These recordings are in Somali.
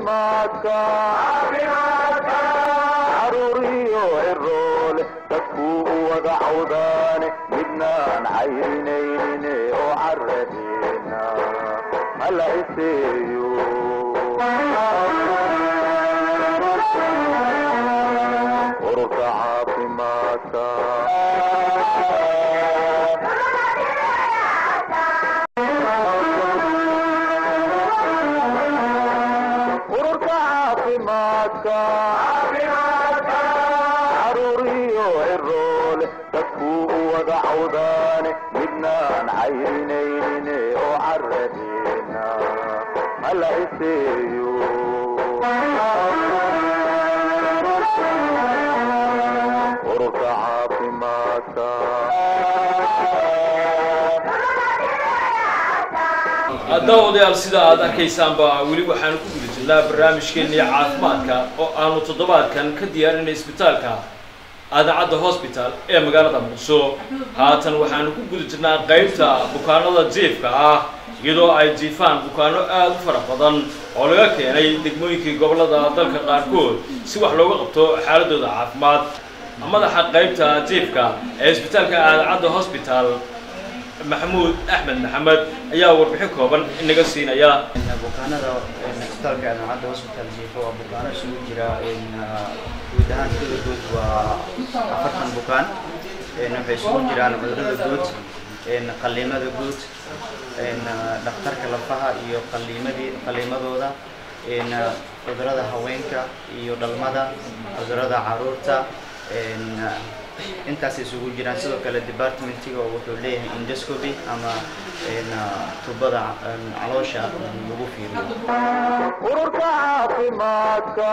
caafimaadka caruuriyo ciroole dadkuu u wada cawdaane midnaan cayrinaynin oo caradeena hala iseeyo ururka caafimaadka ururka caafimaadka caruuriyo ciroole dadkuu u wada cawdaane midnaan cayrinaynin oo caradeena hala iseeyo ururka caafimaadka daawadayaal sida aad arkaysaanba weli waxaanu ku guda jirnaa barnaamijkeennii caafimaadka oo aanu toddobaadkan ka diyaarinay isbitaalka aadacadda hosbital ee magaalada muqdisho haatan waxaanu ku guda jirnaa qaybta bukaanada jiifka ah iyadoo ay jiifaan bukaano aad u fara badan oo laga keenay degmooyinkii gobollada dalka qaarkood si wax looga qabto xaaladooda caafimaad madaxa qaybta jiifka ee isbitaalka aadacadda hosbital maxamuud axmed maxamed ayaa warbixin kooban inaga siinaya bukaanada isbitaalka aadacadda hospital jiifo waa bukaano isugu jira guud ahaan tirada guud waa afartan bukaan waxay isugu jiraan cudurada guud qaliimada guud dhakhtarka lafaha iyo qaliimadii qaliimadooda cudurada haweenka iyo dhalmada cudurada caruurta intaas isugu jiraan sidoo kale departmentiga wuxuu leeyahay endoscopy ama tubada caloosha lagu fiiriyo ururka caafimaadka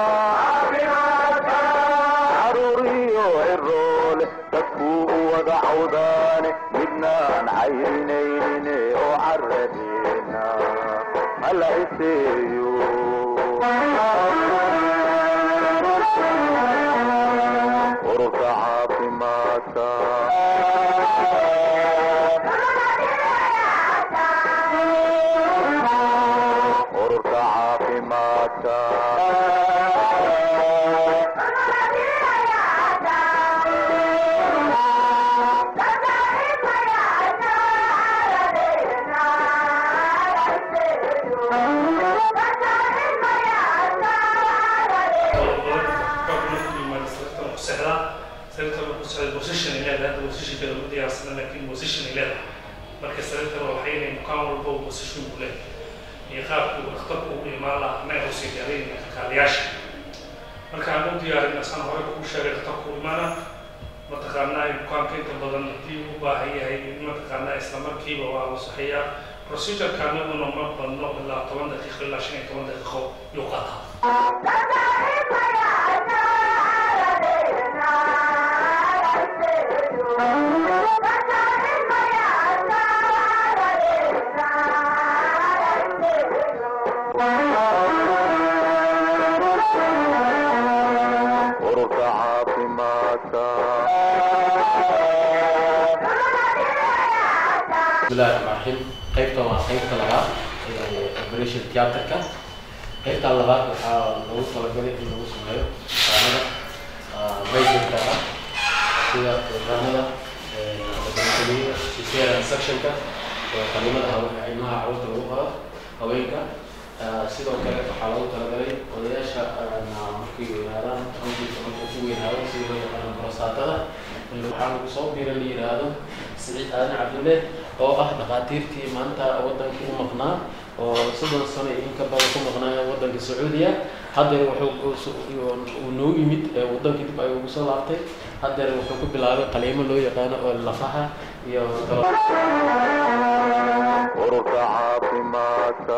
caruuriyo ciroole dadkuu u wada cawdaane midnaan cayrinaynin oo caradeena hala iseeyo ururka caafimaadka ururka caafimaadka marka sariirtana waxay inay bukaan walba uu position u leh iyo qaabku dhakhtarku u imaan lahaa annaga usii diyaariyayna kalkaaliyaasha marka aan u diyaarin asaan hore kugu sheegay dhakhtarku u imaana mataqaanaa bukaanka inta badan haddii u baahan yahay mataqaanaa isla markiiba waa la saxeeyaa procedurekaana una ma badno ilaa toban daqiiqo ilaa shan iyo toban daqiiqo yuu qaataa ururka caafimaadka bismillahi raxmaan raxiim qaybtan waa qaybta labaad ee operation theaterka qaybta labaad waxaa lagu talagalay in lagu sameeyo bukaanada majorka ah sida bukaanada odontoliyada cesarean sectionka oo qalimada hawe- ilmaha carruurta lagu qado haweenka Ah, sidoo kale waxaa lagu talagalay odayaasha ah, markay weynaadaan runtiisa markuu ku weynaado sida loo yaqaano borosaatada waxaa lagu soo biira la yidhaahdo siciid aadan cabdulle oo ah dhakhaatiirtii maanta wadankii u maqnaa oo soddon sano iyo in ka badan ku maqnaa wadanka sacuudiya haddeer wuxuu uu noo yimid ee wadankii dib ayuu ugu soo laabtay haddeer wuxuu ku bilaabay qaliimo loo yaqaano oo lafaha iyo talo ururka caafimaadka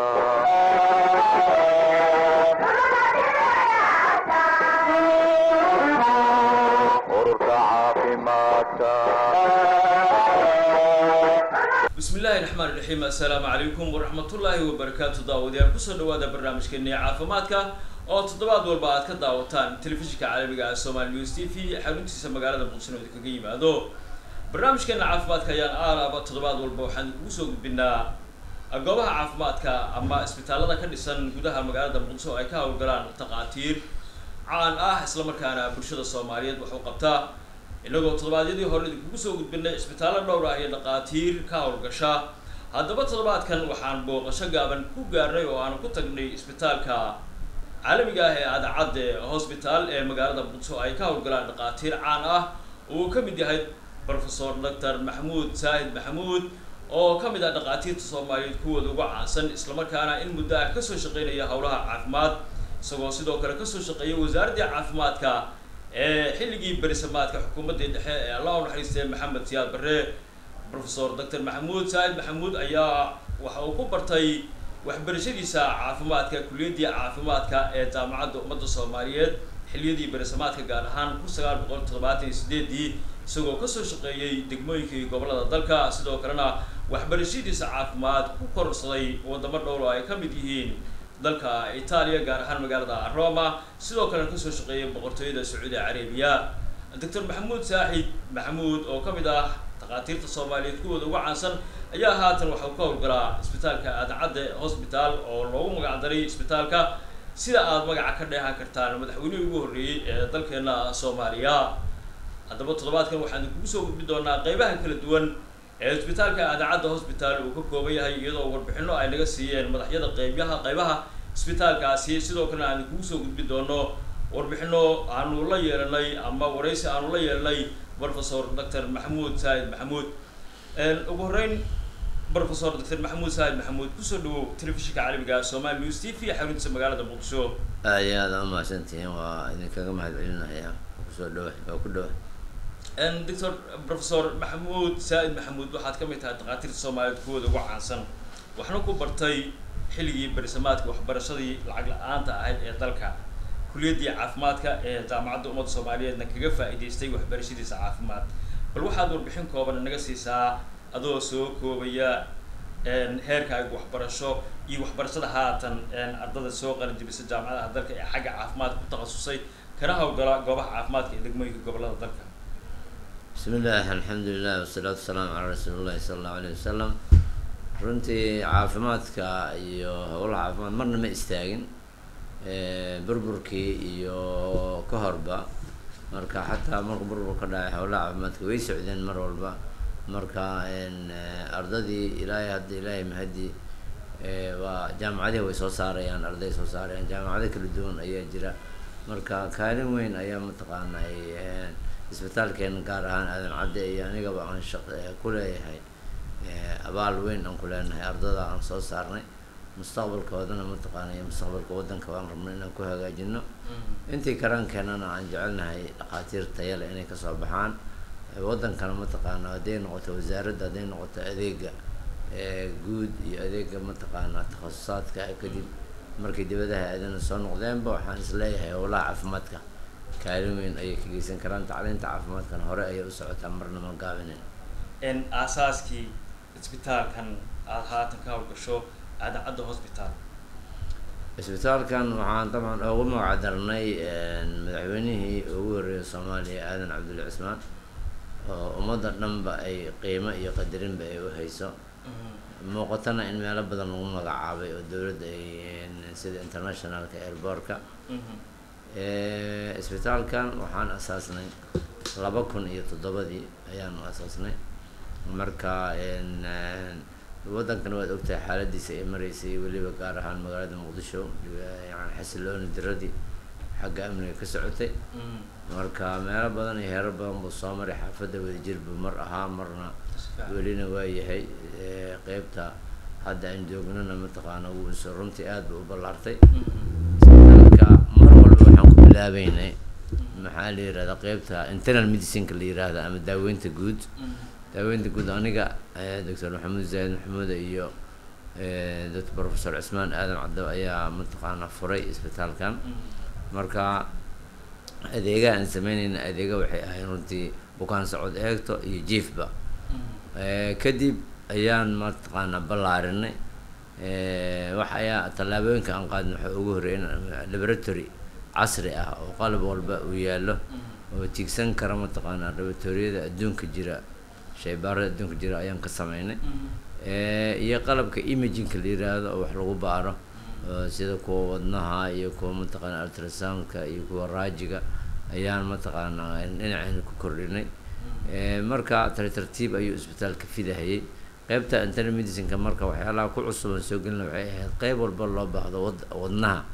ururka caafimaadka bismi illaahi raxmaan raxiim assalaamu calaykum waraxmatullaahi wabarakaatu daawadayaal kusoo dhawaada barnaamijkeennii caafimaadka oo toddobaad walba aad ka daawataan telefishinka caalamiga ah somaali news t v xaruntiisa magaalada muqdisho oo kaga yimaado barnaamijkeena caafimaadka ayaan aalaaba toddobaad walba waxaan ugu soo gudbinaa goobaha caafimaadka ama isbitaalada ka dhisan gudaha magaalada muqdisho oo ay ka howlgalaan takhaatiir caan ah islamarkaana bulshada soomaaliyeed waxu qabtaa inagoo toddobaadyadii hore idinkugu soo gudbinay isbitaallo dhowr ah iyo dhaqaatiir ka howlgasha haddaba toddobaadkan waxaan booqasho gaaban ku gaarnay oo aan ku tagnay isbitaalka caalamiga ah ee adacadde hosbitaal ee magaalada muqdisho ay ka howlgalaan dhaqaatiir caan ah uu ka mid yahay professor doctor maxamuud saahid maxamuud oo ka mid ah dhaqaatiirta soomaaliyeed kuwooda ugu caansan islamarkaana in muddo ah kasoo shaqeynaya howlaha caafimaad isagoo sidoo kale kasoo shaqeeyay wasaaraddii caafimaadka ee xilligii berisamaadka xukuumaddii dhexe ee allah u naxariistay maxamed siyaad barre professor doctor maxamuud saahid maxamuud ayaa waxa uu ku bartay waxbarashadiisa caafimaadka kuliyaddii caafimaadka ee jaamacadda ummadda soomaaliyeed xilliyadii berisamaadka gaar ahaan kun sagaal boqol toddobaatan iyo sideedii isagoo kasoo shaqeeyey degmooyinkii gobolada dalka sidoo kalena waxbarashadiisa caafimaad ku korsaday wadamo dhowr oo ay ka mid yihiin dalka itaaliya gaar ahaan magaalada roma sidoo kalena kasoo shaqeeyay boqortooyada sacuudi carabiya doctor maxamuud saaxid maxamuud oo ka mid ah dhakhaatiirta soomaaliyeed kuwooda ugu caansan ayaa haatan waxau ka howlgalaa isbitaalka adacadde hosbitaal oo loogu magacdaray isbitaalka sida aada magaca ka dheehan kartaan madaxweynihii ugu horreeyey ee dalkeena soomaaliya haddaba toddobaadkan waxaan idinkugu soo gudbi doonaa qeybaha kala duwan ee isbitaalka adacadda hosbitaal uu ka kooban yahay iyadoo warbixino ay naga siiyeen madaxyada qeybyaha qeybaha isbitaalkaasi sidoo kalena aan idinkugu soo gudbi doono warbixino aanu la yeelanay ama waraysi aanu la yeelanay professor doctor maxamuud saahid maxamuud ugu horreyn professor doctor maxamuud saahid maxamuud kusoo dhawow telefishinka caalamiga somali news t v xaruntiisa magaalada muqdisho aad iyo aada umahadsantihiin waa idinkaga mahad celinaya kusoo dhawa waa ku dhawa doctor professor maxamuud saa'id maxamuud waxaad ka mid tahay dhakhaatiirta soomaaliyeed kuwooda ugu caansan waxna ku bartay xilligii berisamaadka waxbarashadii lacag la-aanta ahayd ee dalka kuliyaddii caafimaadka ee jaamacadda ummadda soomaaliyeedna kaga faa'iidaystay waxbarashadiisa caafimaad bal waxaad warbixin kooban naga siisaa adoo soo koobaya heerkaaga waxbarasho iyo waxbarashada haatan ardada soo qalinjibisa jaamacadaha dalka ee xagga caafimaadka ku takhasusay kana howlgala goobaha caafimaadka ee degmooyinka gobolada dalka bismi illaahi alxamdulilah wasalaatu wasalaamu calaa rasuuli llahi sala allahu alayh wasalam runtii caafimaadka iyo howlaha caafimaad marna ma istaagin burburkii iyo ka horba marka xataa marku burbur ka dhacay howlaha caafimaadka way socdeen mar walba marka ardadii ilaahay hadda ilaahay mahadi waa jaamacadihi way soo saarayaan arday soo saarayaan jaamacado kala duwan ayaa jira marka kaalin weyn ayaa mataqaanay isbitaalkeena gaar ahaan aadan cadde iyo anigaba aan shaq ku leeyahay abaal weyn aan ku leenahay ardada aan soo saarnay mustaqbalkoodana mataqaanay mustaqbalka waddanka waan rabnay inaan ku hagaajino intii karaankeenana aan jecelnahay dhakhaatiir tayale inay kasoo baxaan waddankana mataqaana hadday noqoto wasaaradda hadday noqoto adeega guud iyo adeega mataqaana takhasusaadka kadib markay dibadaha aadana soo noqdeenba waxaan isleeyahay howlaha caafimaadka kaalin weyn ayay ka geysan karaan tacliinta caafimaadkana hore ayay u socotaa marna ma gaabinin aasaaskii isbitaalkan aada haatan ka howlgasho adacadda hosbitaal isbitaalkan waxaan dabcan ugu magacdarnay madaxweynihii ugu horreeyay soomaaliya aadan cabdulla cismaan oo ummadda dhanba ay qiimo iyo qadarinba ay u hayso muuqatana in meelo badan lagu magacaabay oo dowladda ay sida internationalka airbortka isbitaalkan waxaan asaasnay laba kun iyo toddobadii ayaanu asaasnay marka waddankana waad ogtahay xaaladiisa ay mareysay weliba gaar ahaan magaalada muqdisho yani xasilooni diradii xagga amniga ka socotay marka meelo badan iyo heerar badan buu soo maray xaafadda wadajir buu mar ahaa marna welina waa yahay qeybta hadda aan joognana mataqaana wuuso runtii aad buu u ballaartay isbitaalka mar walba waxaan ku bilaabeynay maxaa la yirahdaa qeybta internal medicineka la yiraahda ama daaweynta guud daaweynta guud aniga doctor maxamuud zaahid maxamuud iyo doctor professor cismaan aadan caddo ayaa mataqaana furay isbitaalkan marka adeega aan sameyneyna adeega waxay ahayd runtii bukaan socod eegto iyo jiefba kadib ayaan mataqaana ballaarinay wax ayaa tallaabooyinka aan qaadna waxa ugu horreeya in laboratory casri ah oo qalab walba uu yaallo oo tigsan kara mataqaana laboratoriyada adduunka jira shaybaarada adduunka jira ayaan ka sameynay Eh, iyo qalabka imagingka la yiraahdo oo wax lagu baaro oo sida kuwa wadnaha iyo kuwa mataqaana ultrasoundka iyo kuwa raajiga ayaan mataqaana dhinacayna ku kordhinay Eh, marka tar tartiib ayuu isbitaalka fidahayay qeybta internal medicineka marka waxyaalaha ku cusub aan soo gelina waxay ahayd qeyb walba loo baahdo wad wadnaha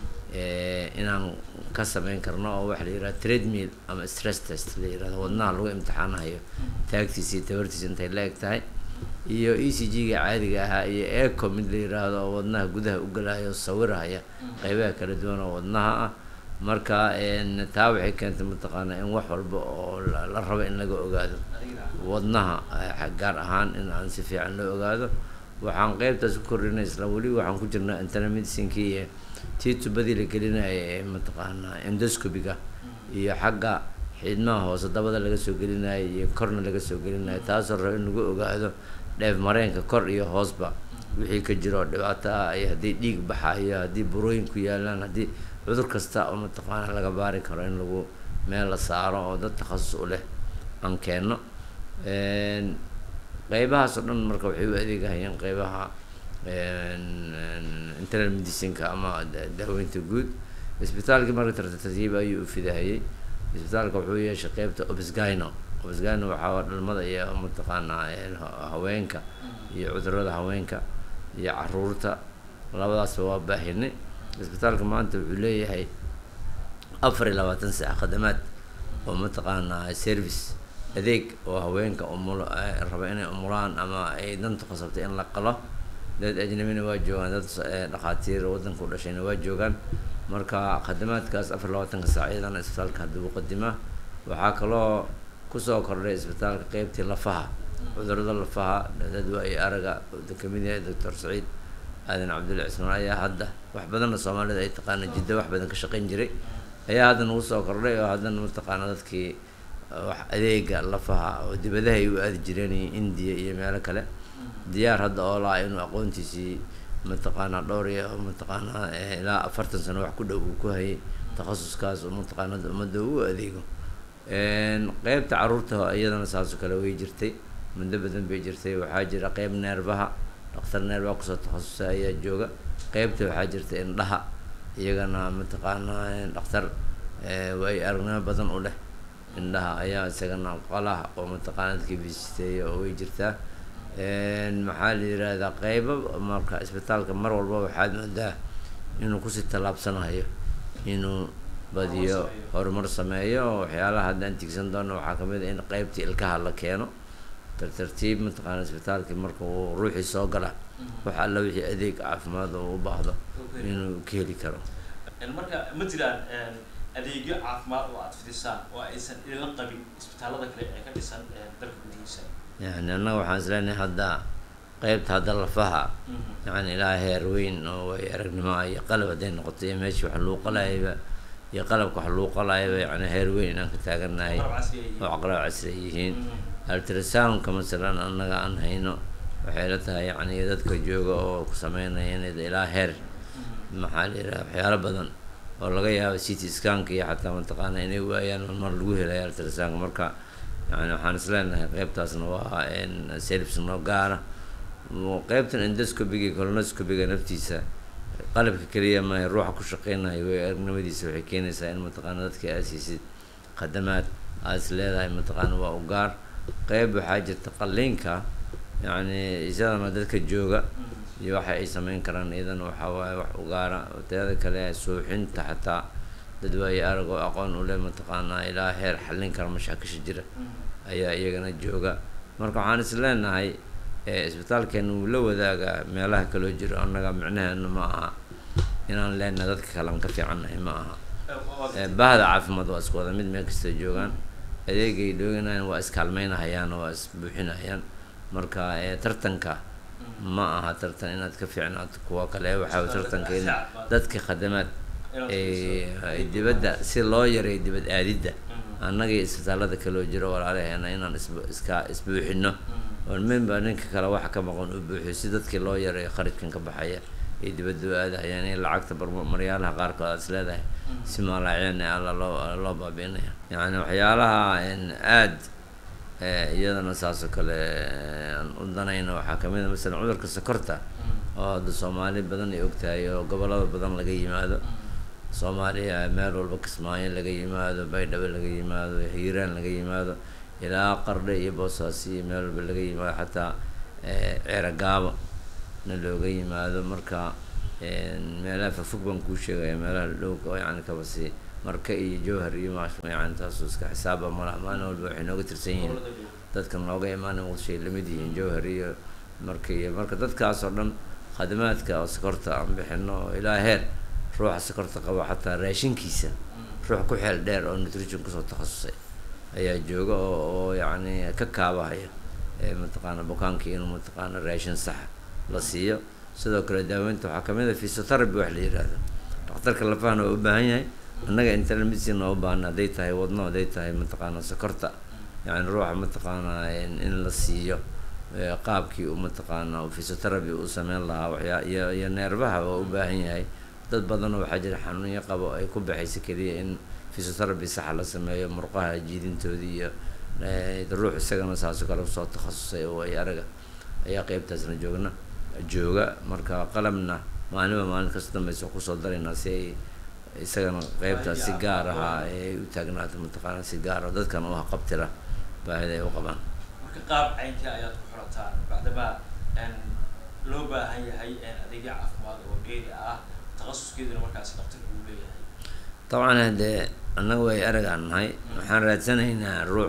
eh, inaan ka sameyn karno oo waxa la yihahda treadmill ama stress test la yirahdo wadnaha lagu imtixaanayo taagtiisa iyo tabartiisa intay la eg tahay iyo e c g-ga caadiga ahaa iyo eco mid la yiraahdo oo wadnaha gudaha u galaya oo sawiraya qeybaha kala duwan oo wadnaha ah marka en, taa waxay keentay mataqaana in wax walba oo la la rabo in laga ogaado wadnaha eh, gaar ahaan in aan si fiican loo ogaado waxaan qeybtaas ku kordhinay isla weli waxaan ku jirnaa internal medicinkii iyo tii tubadii la gelinaya ee mataqaana endoscopiga iyo xagga xidmaha hoose dabada laga soo gelinayo iyo korna laga soo gelinayo taasoo rabo in lagu ogaado dheef mareenka kor iyo hoosba wixii ka jiro oo dhibaato ah iyo haddii dhiig baxayo haddii burooyin ku yaalaan haddii cudur kasta oo mataqaana laga baari karo in lagu meel la saaro oo dad takhasus u leh aan keenno En, qeybahaas oo dhan marka waxay u adeegahayeen qeybaha en- en internal medicineka ama da- daaweynta guud isbitaalkii marka tartiib ayuu u fidahayay isbitaalka wuxuu yeeshay qeybta obsgino obsgino waxaa waa dhalmada iyo mataqaanaa en, ha- haweenka iyo cudurada haweenka iyo caruurta labadaasba waa baahinay isbitaalka maanta wuxuu leeyahay afar iyo labaatan saac khadamaad oo mataqaanaa service adeeg oo haweenka umul eh, raba inay umulaan ama ay danta qasabtay in la qalo dad ajnabina waa joogaan dad s- eh, dhakhaatiir waddanka u dhashayna waa joogaan marka khadamaadkaas afar iyo labaatanka saac iyadana isbitaalka hadda uu qadimaa waxaa kaloo kusoo kordhay isbitaalka qeybtii lafaha cudurada lafaha dad waayo araga oo kamid yahay doctor saciid aadan cabdulla cismaan ayaa hadda wax badanna soomaalida ay taqaana jiddo wax badan ka shaqayn jiray ayaa hadda nagu soo kordhay oo haddana mataqaana dadkii wax adeega lafaha oo dibadaha ay u aadi jireen iyo indiya iyo meelo kale diyaar hadda oo laa inuu aqoontiisii mataqaanaa dhowr iyo mataqaanaa eh, ilaa afartan sano wax ku dhow uu ku hayay takhasuskaas oo mataqaana hadda ummadda u adeego En, qeybta caruurta iyadana saasoo kale way jirtay muddo badan bay jirtay waxaa jira qeyb neerbaha dhakhtar neerbaha kusoo takhasusay ayaa jooga qeybta waxaa jirta indhaha iyagana mataqaanaa dhakhtar eh, way aragnimo badan u leh indhaha ayaa isagana qolaha oo mataqaana dadkii visiteeya oo way jirtaa En, maxaa la yirahdaa qeybo marka isbitaalka mar walba waxaad moodaa inuu kusii tallaabsanayo inuu badiyo horumar sameeyo oo waxyaalaha haddaan tigsan doono waxaa kamid a in qeybtii ilkaha la keeno tartartiib mataqaana isbitaalkii marka uu ruuxii soo gala wax alla wixii adeeg caafimaad oo u baahdo inuu ka heli karo marka ma jiraan adeegyo caafimaad oo aad fidisaan oo aysan idinla qabin isbitaalada kale ee ka dhisan dalka gudihiisa yani annaga waxaan isleenahay hadda qeybta hadda lafaha yani ilaa heer weyn oo way aragnimo ah iyo qalab hadday noqoto iyo meeshii wax lagu qalayaba iyo qalabka wax lagu qalayaba yani heer weyn inaan ka taagannahay oo caqlab casri ay yihiin ultrasoundka masalan annaga aan hayno waxay la tahay yani dadka jooga oo ku sameynaya inay ilaa heer maxaa la yidhaha waxyaalo badan oo laga yaabo city scanka iyo xataa mataqaana inay waayaan mar lagu helaya ultrasoundka marka yani waxaan isleenahay qeybtaasna waa service noo gaara qeybtan endoscopiga iyo colonoscopiga naftiisa qalabka keliya maaha ruuxa ku shaqeynayo way aragnimadiisa waxay keenaysaa in mataqaana dadka aad siisid khadamaad aad is leedahay mataqaana waa u gaar qeyb waxaa jirta qalliinka yacni isadana dadka jooga iyo waxa ay sameyn karaan iyadana waxaa waaye wax u gaara teeda kale suuxinta xataa dad waaye arag oo aqoon u leh mataqaanaa ilaa heer xallin kara mashaakisha jira ayaa iyagana jooga marka waxaan is leenahay isbitaalkeena wuu la wadaagaa meelaha kaloo jiro annaga micnaheena ma aha inaan leenahay dadka kale aan ka fiicannahay ma aha bahda caafimaad waa isku wada mid meel kasta joogaan adeegay dhooganayaan waa iskaalmeynahayaan waa isbuuxinahayaan marka tartanka ma aha tartan inaad ka fiicnaato kuwa kale waxaa tartanka in dadka khadamaad dibadda si loo yareeyo dibad aadidda annagii isbitaalada kaloo jiro walaalaheena inaan is iska isbuuxino oo minba ninka kale waxa ka maqan uu buuxiyo si dadkii loo yareeyo kharajkan ka baxaya ay dibadda u aadahayaan in lacagta maryaalaha qaarkood aad is leedahay si maalaaceen alla loo loo baabiinaya yacni waxyaalaha aad Eh, iyadana saas oo kale eh, aan u danayno waxaa kamid a masalan cudurka sokorta oo hadda soomaali badan ay ogtahay oo gobolada badan laga yimaado soomaaliya meel walba kismaayo laga yimaado baydhabo laga yimaado hiiraan laga yimaado ilaa qardhe iyo boosaaso iyo meel walba laga yimaado xataa eh, ceeragaabo na looga yimaado marka een, meelaha fogfog baan kuu sheegaya meelaha dhowka oo yani kabasi marka iyo jowhar iyo maash yani taasu iska xisaaba malaha maalin walba waxay nooga tirsan yihiin dadka nooga imaana muqdishoay lamid yihiin jowhar iyo marka iyo marka dadkaas oo dhan khadamaadka oo sokorta aan bixino oo ilaa heer ruuxa sokorta qaba xataa raashinkiisa ruux ku xeel dheer oo nutrition kusoo takhasusay ayaa jooga oo oo yacni ka kaabahaya ee mataqaana bukaankii inuu mataqaana raashin sax la siiyo sidoo kale daaweynta waxaa kamid a physiotherapy wax la yihahdo dhakhtarka lafahana waa u baahan yahay annaga internal medicine waa u baahan hadday tahay wadno hadday tahay mataqaana sokorta yani ruuxa mataqaana in in la siiyo ee, qaabkii uu mataqaana uu physiotherapy u sameyn lahaa waxyaa iyo iyo neerbaha waa u baahan yahay dad badanoo waxaa jira xanuunyo qabo ay ku baxaysa keliya in physiotherapy saxa la sameeyo murqaha jiidintoodii iyo eh, ruux isagana saasoo kale usoo takhasusay oo ay araga ayaa qeybtaasna joogna jooga marka qalabna maalinba maalin kasta dambeysa kusoo daraynaa si ay isagana qeybtaas si gaar aha ay u taagnaato mataqaana si gaar ah dadkan u haqabtira baahida ay u qabaan marka qaab caynkii ayaad ku xirataan bacdama een, loo baahan yahay een, adeegyo caafimaad oo dheeri ah takhasuskeeduna markaasi dhaqtarka uu leeyahay dabcan haddee annaga way aragaan nahay waxaan raadsanaynaa ruux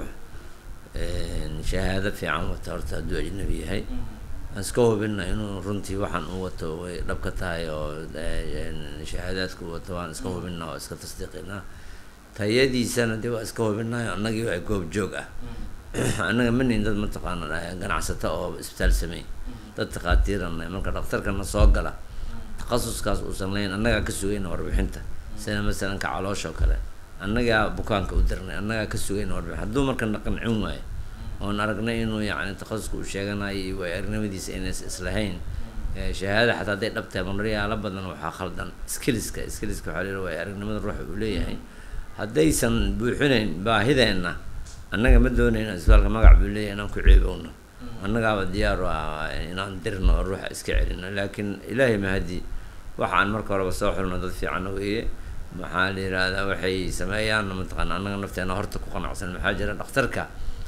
een, shahaado fiican wata horta hadduu ajnabi yahay aan iska hubina inuu runtii waxaan u wato way dhab ka tahay oo eh, een, shahaadaadka u wato waan iska hubina oo iska tasdiiqinaa tayadiisana dee waa iska hubinaayo annagii waa goob joog ah annaga ma nihin dad mataqaana eh, ganacsato oo isbitaal sameey dad takhaatiiranay marka dhakhtarkana soo gala takhasuskaas uusan lahayn annagaa ka sugayna warbixinta sida masalan ka caloosha oo kale annagaa bukaanka u dirnay annagaa ka sugayna warbixin hadduu marka na qancin waayo oon aragnay inuu yacni takhasuska uu sheeganayo iyo way aragnimadiisa inays islahayn eh, shahaada xataa hadday dhab tahay maryaalo badan waxaa khaldan skilliska skilliska waxaa leeyahay way aragnimada ruuxa uu leeyahay haddaysan buuxinayn baahideenna annaga ma doonayna isbitaalka magac buu leeyahay inaan ku ceebowno annagaaba diyaar u ah inaan dirno oo ruuxa iska celino laakiin ilaahay mahadi waxaan marka horeba soo xulno dad fiican weeye maxaa la yihahdaa waxay sameeyaan mataqaana annaga nafteena horta ku qanacsan maxaa jira dhakhtarka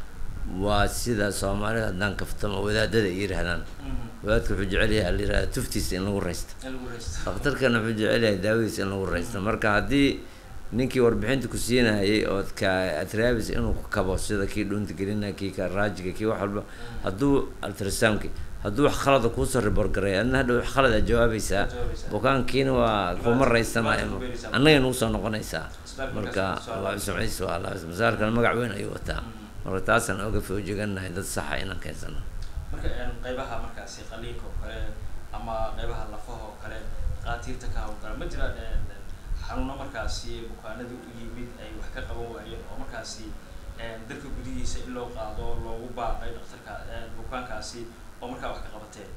waa sida soomaalida haddaan kaftamo wadaadada ay yidhaahdaan wadaadka wuxuu jecel yahay la yihahda tuftiisa in lagu raysto in lagu raysto dhakhtarkana wuxuu jecel yahay daawadiisa in lagu raysto marka haddii ninkii warbixinta ku siinayay ood ka atraabis inuu ku kabo sida kii dhuunta gelina kii ka raajiga kii wax walba hadduu ultrasoundki hadduu wax khalada kuusoo report garay adna hadha wax khalad aad jawaabaysaa jawaabaysaa. bukaankiina waa kuma raysanayo Dhibaato ku beeraysaa. annagay nagu soo noqonaysaa Isbitaalka marka markaas soo waa sumciis waa la masaalkana magac weyn ayuu wataa marka taasaan oga foojegannahay dad saxa inaan keensano marka een, qaybaha markaasi qaliinka oo kale ama qaybaha lafaha oo kale qaatiirta ka hawlgala ma jiraan een, een, xanuuno markaasi bukaanada u yimid ay wax ka qaban waayeen oo markaasi een, dalka gudihiisa in loo qaado loogu baaqay dhakhtarka een, bukaankaasi oo markaa wax ka qabateen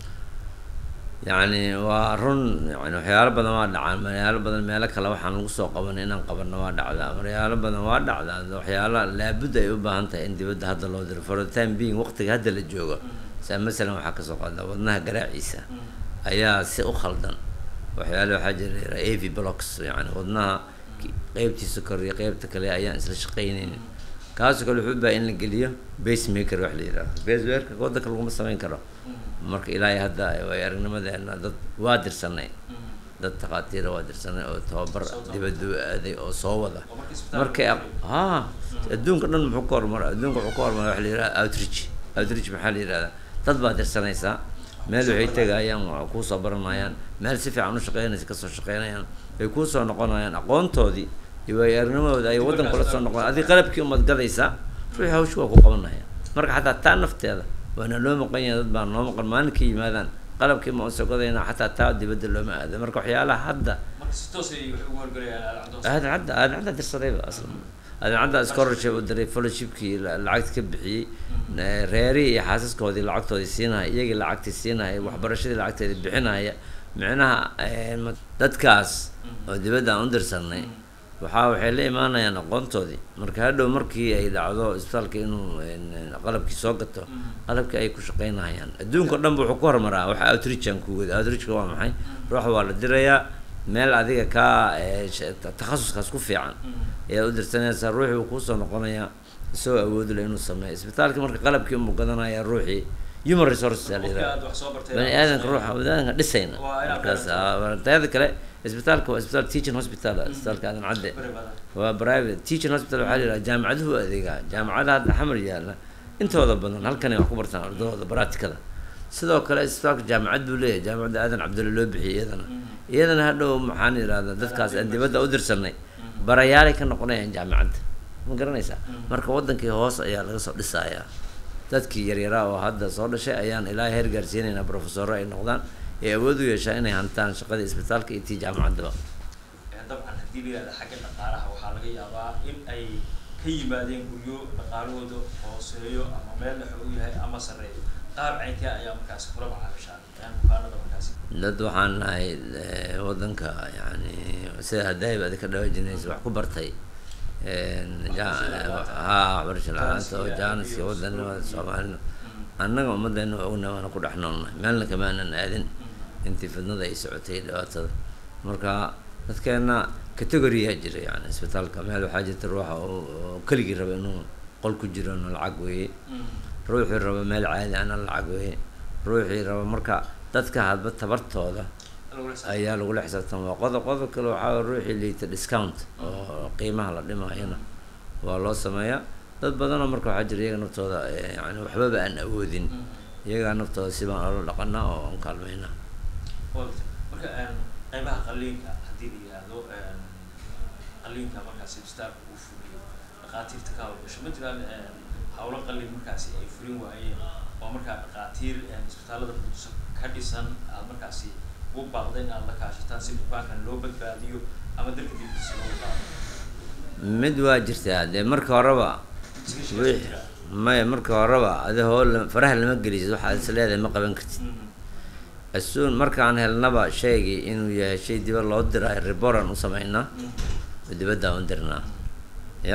yacni waa run yani waxyaalo badan waa dhacaan maryaalo badan meelo kale waxaan lagu soo qabanay inaan qabanno waa dhacdaa maryaalo badan waa dhacdaa waxyaala laabudda ay u baahan tahay in dibadda hadda loo diro for the time being waqtiga hadda la joogo saa masalan waxaa kasoo qaada wadnaha garaaciisa ayaa si u khaldan waxyaale waxaa jira av blocks yani wadnaha ki- qeybtiisa kor iyo qeybta kale ayaan isla shaqaynaynin kaasoo kale wuxuu u baahan in la geliyo pacemaker wax la yidhahdo pacemaker waddanka laguma samayn karo marka ilaahay hadda way aragnimadeena dad waa dirsanay dad takhaatiira waa dirsanay oo tababar Soo tababar. dibadda u aaday oo soo wada oo marka isbitaalka markay la aq- haa adduunka dhan muxuu ka horumara adduunka wuxuu ka horumara waxa la yidhahda outreach outreach maxaa la yidhahdaa dad baa dirsanaysaa meel waxay tegayaan waa kuusoo baranayaan meel si fiican u shaqeynaysa kasoo shaqeynayaan ay kuusoo noqonayaan aqoontoodii iyo waay aragnimadooda ay waddan kula soo noqon adi qalabkii umad gadaysaa ruuxii hawshi waa ku qabanaya marka xataa taa nafteeda waana loo maqan yahay dad baa noo maqan maalinkii yimaadaan qalabkii ma soo gadayna xataa taa dibadda looma aado marka waxyaalaha hadda marka si toos ay wax ugu horgalayaan alcabdos aadan cadda aadan cadda dirsadayba aslan aadan cadda scholarship u diray fellowshipkii la- lacagta ka bixiyey eh, reerihii iyo xaasaskoodii lacagtoodii siinaya iyagii lacagtii siinaya waxbarashadii lacagteedii bixinaya micnaha eh, ma- dadkaas oo dibadda aan u dirsanay waxaa waxay la imaanayaan aqoontoodii marka hadhow markii ay dhacdo isbitaalka inuu een, qalabkii soo gato qalabkii ay ku shaqaynayaan adduunka o dhan ba wuxuu ku horumaraa waxa outreachan ku wada outreachka waa maxay ruuxa waa la dirayaa meel adiga kaa ee, sh- ta- takhasuskaas ku fiican ayaad u dirsanaysaa ruuxii uu kuusoo noqonayaa isagoo awoodi leh inuu sameeyo isbitaalka marka qalabkii unbuu gadanayaa ruuxii human resources aa la qofkii yidhaha aad wax soo bartay bani aadanka ruuxa baniaadanka dhisayna Waa inaad markaas garanaysaa. ah, teeda kale isbitaalka waa isbitaal teaching hospital ah, isbitaalka aadan cadde bari badan waa private teaching hospital waxaa la yidhaha jaamacaduhu u adeegaa jaamacadaha hadda xamar yaalla intooda badan halkanay wax ku bartaan ardadooda baraatikada sidoo kale isbitaalka jaamacad buu leeyahay jaamacadda aadan cabdulle loo bixiyay iyadana iyadana hadhow maxaan yidhahdaa dadkaas aan dibadda u dirsanay barayaalay ka noqonayaan jaamacadda ma garanaysaa marka wadankii hoos ayaa laga soo dhisayaa dadkii yaryaraa oo hadda soo dhashay ayaan ilaa heer gaarsiinaynaa profesoro ay noqdaan ee awood u yeeshaa inay hantaan shaqadii isbitaalka iyo tii jaamacaddaba Ee, dabcan haddii la yihahdo xagga dhaqaalaha waxaa laga yaabaa in ay ka yimaadeen guryo dhaqaalahooda hooseeyo ama meel dhexe u yahay ama sarreeyo qaab caynkee ayaa markaasi kula macaamishaan yani bukaanada markaasi dad waxaan nahay eh, wadanka yani sida hadayba adi ka dhawaajinaysa wax ku bartay een, ja- ha waxbarasho la-aanta oo jaaniska wadanimada soomaalida annaga ummaddeena waa ogna waana ku dhex noolnahay meelna kamaanan aadin intii fidnada ay socotay dhibaatada marka dadkeena categoryaa jira yani isbitaalka meel waxaa jirta ruuxa oo oo keligii raba inuu qol ku jiro na lacag weeye ruuxii raba meel caadi ana lacag weeye ruuxii raba marka dadka hadba tabartooda ayaa lagula xisaabtama waa qodob qodob kale waxaa waye ruuxii liita discount oo qiimaha la dhimayana waa loo sameeyaa dad badanoo marka waxaa jira iyaga naftooda eh, yani waxbaba aan awoodin iyagaa naftooda si baan ola dhaqanaa oo aan kaalmaynaa Wagta. marka een, qaybaha qaliinka haddii la yihahdo een, qaliinka markaasi isbitaalka uu fuliyo dhaqaatiirta ka hawlgasho ma jiraan een, hawlo qalin markaasi ay fulin waayeen oo markaa dhaqaatiir een, isbitaalada Muqdisho ka dhisan aad markaasi ugu baaqdeen inaad la kaashataan si bukaankan loo badbaadiyo ama dalka dibadiisa loogu qaado mid waa jirtaa dee marka horeba Iskaashigaas ma wix- jiraa? maya marka horeba adi hoo faraha lama gelisid waxaad is leedahay ma qaban kartid Mhm. asuun markaan helnaba shaygii inuu yahay shay dibad loo diraayo riboran u sameynaa Mhm. oo dibadda u dirnaa ya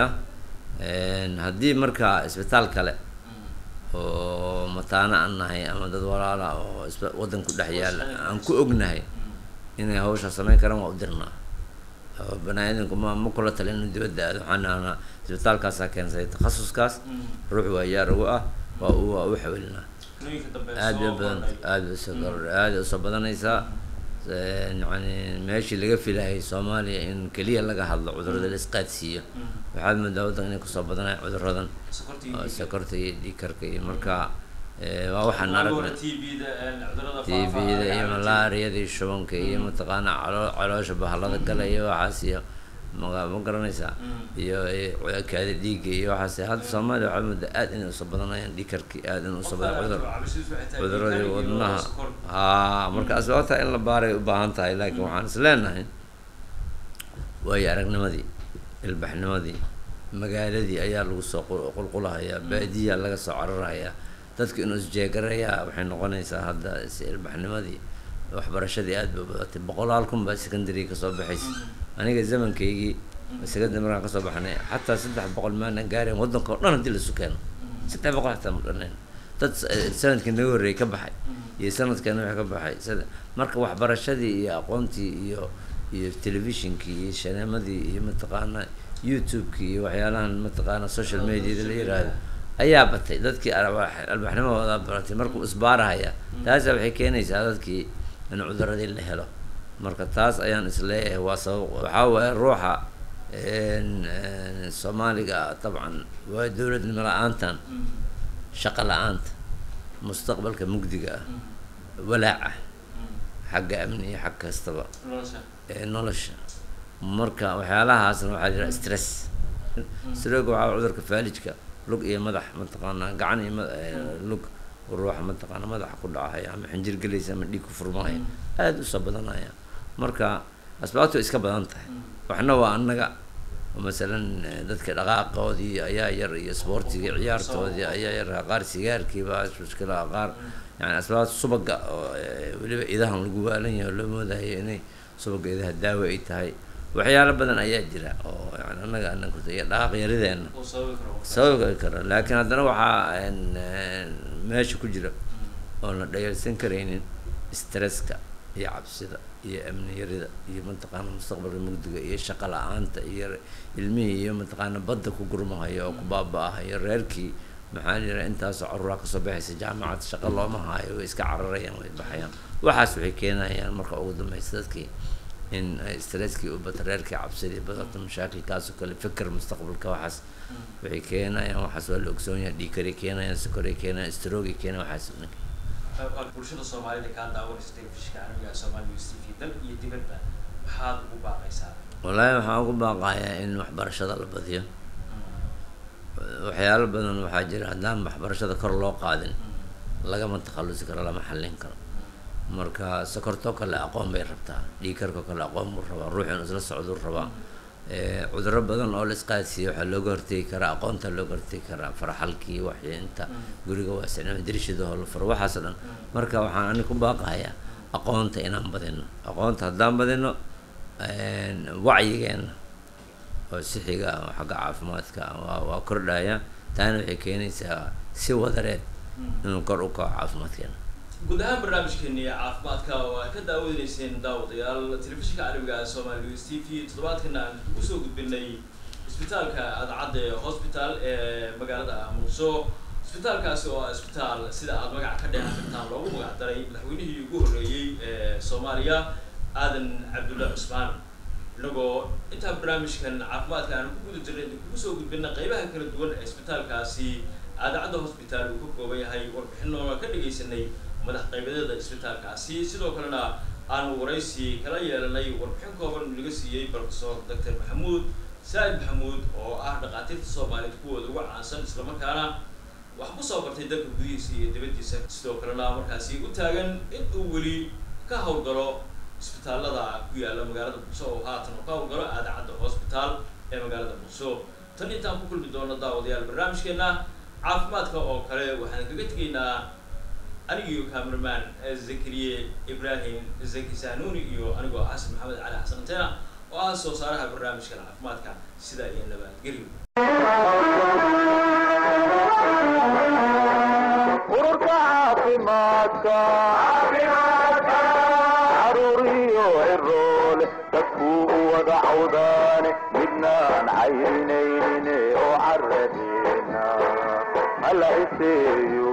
Een, haddii marka isbitaal kale Mhm. oo mataano aan nahay ama dad walaala oo isba waddan ku dhex yaala aan ku ognahay Mhm. inay hawsha samayn karaan waa u dirnaa oo bani-aadamku ma ma kula talin inuu dibadda aado waxaan nahnaa isbitaalkaasaa keensaday takhasuskaas Mhm. ruux waa yaar ugu ah waa u waa u xawilinaa Qaliinka dambe aad bay soo badan kordhay. aad bay usoo kordh aad bay usoo badanaysaa Een, yacni meeshii laga filayay soomaaliya in keliya laga hadlo cudurrada la isqaadsiiyo Mhm. waxaad moodaa waddanka inay kusoo badanaya cudurradan Sokorta iyo oo dhiigga. sokorta iyo dhiigkarka iyo marka eh, waa waxaan Waa aragnay TB-da, een, cudurrada tbda faafa, iyo allergy. malaariyada iyo shubanka iyo mataqaana calo- caloosha bahalada gala iyo waxaas iyo ma ma garanaysaa Mm. iyo iyo kaada dhiigga iyo waxaas hadda soomaaliya waxaa moodaa aad inay usoo badanayaan dhiigkarkii aad inay usoo badan cudur cuduradii wadnaha haa marka asbaabta in la baaray u baahan tahay laakiin waxaan is leenahay waayo aragnimadii ilbaxnimadii magaaladii ayaa lagu soo qul- qulqulahayaa baadiyaa laga soo cararahayaa dadku inuu isjeegarayaa waxay noqonaysaa hadda is ilbaxnimadii waxbarashadii aad bay u badatay boqolaal kun baa secondary kasoo baxaysa aniga zamankaygii secondary markaan kasoo baxnay xataa saddex boqol maanan gaareen waddanka oo dhan haddii lasu keeno saddex boqol xataa ma dhanayn dad s- eh, sanadkii naga horreeyay ka baxay iyo sanadkan wixii ka baxay sida marka waxbarashadii iyo aqoontii iyo iyo telefishinkii iyo shaneemadii iyo mataqaana youtube-kii iyo waxyaalahan mataqaana social mediada la yiraahdo ayaa batay dadkii alwaax- albaxnimadooda baratay markuu isbaarahaya taasa waxay keenaysaa dadkii in cuduradii la helo marka taas ayaan isleeyahay waa sabab waxaa waaye ruuxa een, een, soomaaliga dabcan waa dowladnimo la-aantan shaqo la-aanta mustaqbalka mugdiga ah walaaca xagga amni iyo xag kastaba ee nolosha marka waxyaalahaasna waxaa jira stress stress waxaa cudurka faalijka lug iyo madax mataqaanaa gacan iyo ma- ee, lug ruuxa mataqaana madaxa ku dhacaya ama xinjir gelaysa ama dhiig ku furmaya aada usoo badanaya marka asbaabtu way iska badan tahay waxna waa annaga oo masalan eh, dadka dhaqaaqoodii ayaa yar iyo sportigii ciyaartoodii ayaa yar qaar sigaarkiiba mushkilaha qaar yani asbaabta subaga oo eh, weliba idahan lagu waalan yahay oo loo moodayo inay subaga idaha daawo ay tahay waxyaalo badan ayaa jira oo yani annaga anan ku iyo dhaqaaq yarideena oo sababi karo sababi kara laakiin haddana waxaa een, een, meesha ku jira oon la dhayalsan karaynin stresska iyo cabsida iyo amni yarida iyo mataqaana mustaqbalka mugdiga iyo shaqo la-aanta iyo ilmihii iyo mataqaana badda ku gurmahaya oo ku baaba-ahaya reerkii maxaa jira intaasoo caruuraa kasoo baxaysa jaamacad shaqo looma haayo way iska cararayaan way baxayaan waxaas waxay keenayaan marka ugu dambeysa dadkii in ay stresskii u bato reerkii cabsidii badato mashaakilkaas oo kale fikir mustaqbalka waxaas waxay keenayaan waxaas waa la ogsoon yahay dhiikaray keenayaan sokoray keenayaan strogay keenayaan waxaas oo dhan. bulshada soomaalida kaa daawanaysa telefishinka carabiga soomaali news t v dal iyo dibadba maxaad ugu baaqaysaa wallaahi waxaan ugu baaqayaa in waxbarashada la badiyo waxyaalo badan waxaa jira haddaan waxbarashada kor loo qaadin lagama takhalusi karo lama xallin karo marka sokortoo kale aqoon bay rabtaa dhiikarkoo kale aqoon buu rabaa ruux inuu isla socduu rabaa Eh, cudurro badan oo la isqaadsiiyo waxaa looga hortegi karaa aqoonta looga hortegi karaa farxalkii waxinta guriga waasicnama dirishada oo la furo waxaasoo dhan marka waxaan ani ku baaqayaa aqoonta inaan badino aqoonta haddaan badino een, wacyigeena oo sixiga ah, oo xagga caafimaadka ah, waa waa kordhaya taana waxay keenaysaa si wadareed inuu kor u kaco caafimaadkeena guud ahaan barnaamijkeeni caafimaadka oo ay ka daawadaneyseen daawadayaal telefishinka carabiga soomaali news t v toddobaadkana aan usoo gudbinay isbitaalka adcadde hospital ee magaalada muqdisho isbitaalkaasi oo ah isbitaal sida aad magaca ka dheehan kartaan loogu magac daray madaxweynihii ugu horreeyey ee soomaaliya aadan cabdulla cusmaan inagoo intaa barnaamijkan caafimaadka aan ku guda jirnay kugu soo gudbina qeybaha kala duwan ee isbitaalkaasi aadacadda hospital uu ka kooban yahay warbixinoona ka dhegaysanay madax qaybadeeda isbitaalkaasi sidoo kalena aanu waraysi kala yeelanay warbixin kooban laga siiyey professor dr maxamuud saa'id maxamuud oo ah dhakhaatiirta soomaaliyeed kuwooda ugu caansan islamarkaana wax ku soo bartay dalka gudihiisa iyo dibaddiisa sidoo kalena markaasi u taagan in uu weli ka howlgalo isbitaalada ku yaala magaalada muqdisho oo haatan uu ka howlgalo aadacadda hospital ee magaalada muqdisho tan intaan ku kulmi doono daawadayaal barnaamijkeena caafimaadka oo kale waxaan kaga tegaynaa anigio cameraman zakariye ibrahim zaki sanuuni iyo anigoo xasan maxamed cali xasan antena oo ah soo saaraha barnaamijkan caafimaadka sida iyo nabadgelyo ururka caafimaadka caruuriyo ciroole dadkuu u wada cawdaane midnaan cayrinaynin oo caradeena hala iseeyo